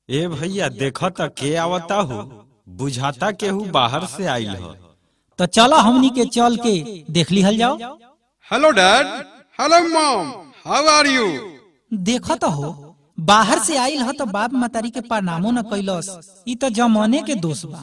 ए भैया देख त के आवता हो बुझाता केहू बाहर से आइल ह तो चलो हमनी के चल के देख लिहल जाओ hello dad hello mom how are you देख तो हो बाहर से आइल ह तो बाप मतारी के प्रणामो न कैलस ई तो जमाने के दोष बा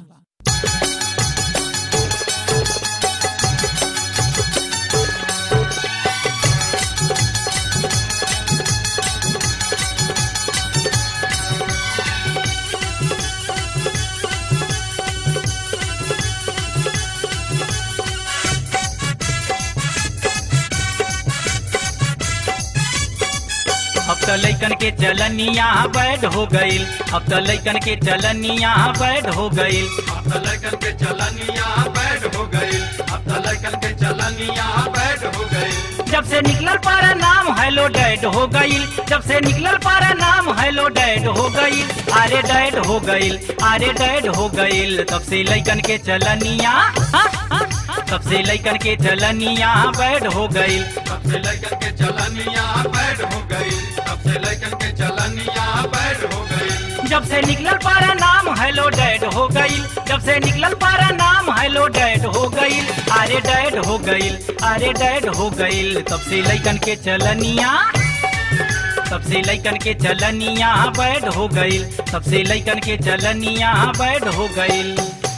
अब तो लैकन के चलनिया बैड हो गईल अब तो लैकन के चलनिया बैड हो गईल अब तो लड़कन के चलनिया बैड हो गई अब तो लड़कन के चलनिया बैड हो गई जब से निकलल पारा नाम हेलो डैड हो गईल जब से निकलल पारा नाम हेलो डैड हो गईल अरे डैड हो गईल अरे डैड हो गईल तब से लैकन के चलनिया हाँ, हाँ, हाँ, तब से लैकन के चलनिया बैड हो गईल तब से लड़कन के चलनिया बैड हो गई तब से लड़कन के चलनिया बैड हो गई जब से निकलल पारा नाम हेलो डैड हो गईल जब से निकलल पारा नाम हेलो डैड हो गईल अरे डैड हो गईल अरे डैड हो गईल तब से लैकन के चलनिया तब से लैकन के चलनिया बैड हो गईल तब से लैकन के चलनिया बैड हो गईल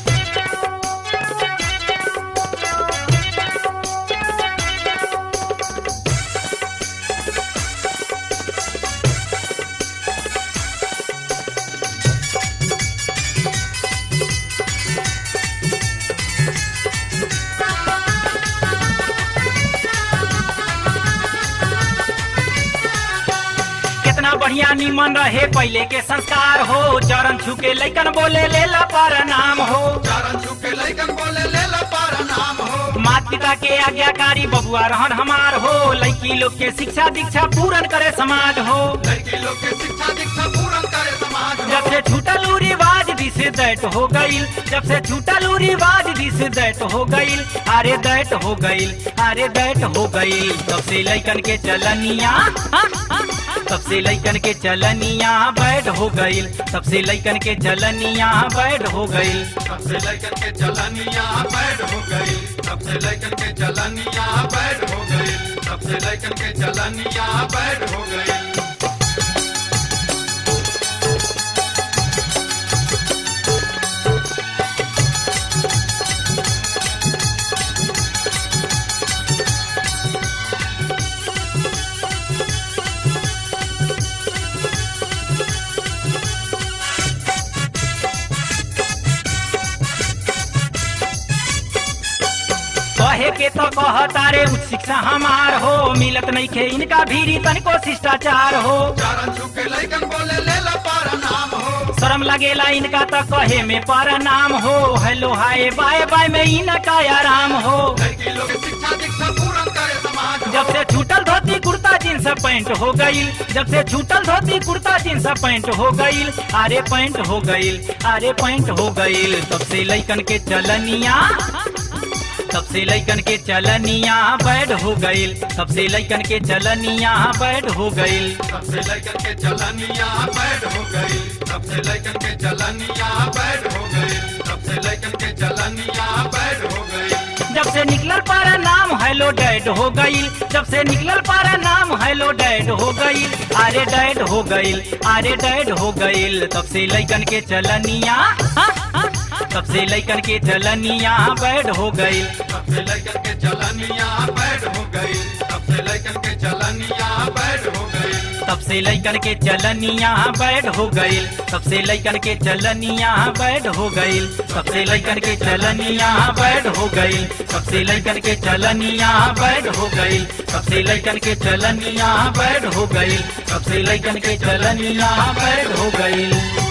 कितना बढ़िया निमन रहे पहले के संस्कार हो चरण छू के लैकन बोले ले ला पर नाम हो चरण छू के लड़कन बोले ले ला पारा नाम हो माता पिता के आज्ञाकारी बबुआ रहन हमार हो लड़की लोग के शिक्षा दीक्षा पूरन करे समाज हो लड़की लोग के शिक्षा दीक्षा पूर्ण करे समाज हो जब से छूटल उ रिवाज दिस दैट हो गईल जब से छूटल उ रिवाज दिस दैट हो गईल अरे दैट हो गईल अरे दैट हो गईल तब से लैकन के चलनिया हाँ, हाँ, तब से लैकन के चलनिया बैड हो गईल तब से लैकन के चलनिया बैड हो गईल तब से लड़कन के चलनिया बैड हो गई तब से लड़कन के चलनिया बैड हो गई तब से लड़कन के चलनिया बैड हो गई कहे के तो कह तारे उच्च शिक्षा हमार हो मिलत नहीं खे इनका भीरी तनिको शिष्टाचार हो चरण छू के लड़कन बोले ले ला पारा नाम हो शर्म लगेला इनका तो कहे में पर नाम हो हेलो हाय बाय बाय में इनका आराम हो लड़की लोग के शिक्षा दीक्षा पूर्ण करे समाज हो जब से छूटल धोती कुर्ता जींस पैंट हो गईल जब से छूटल धोती कुर्ता जींस पैंट हो गईल अरे पैंट हो गईल अरे पैंट हो गईल तब से लैकन के चलनिया तब से लैकन के चलनिया बैड हो गईल तब से लैकन के चलनिया बैड हो गईल तब से लड़कन के चलनिया बैड हो गई तब से लड़कन के चलनिया बैड हो गई तब से लड़कन के चलनिया बैड हो गई जब से निकलल पारा नाम हेलो डैड हो गईल जब से निकलल पारा नाम हेलो डैड हो गईल अरे डैड हो गईल अरे डैड हो गईल तब से लैकन के चलनिया हाँ, हाँ, हाँ, तब से लैकन के चलनिया बैड हो गईल तब से लड़कन के चलनिया बैड हो गई तब से लड़कन के चलनिया बैड हो गई तब से लैकन के चलनिया बैड हो गईल तब से लैकन के चलनिया बैड हो गईल तब से लैकन के चलनिया बैड हो गईल तब से लैकन के चलनिया बैड हो गईल तब से लैकन के चलनिया बैड हो गईल तब से लैकन के चलनिया बैड हो गईल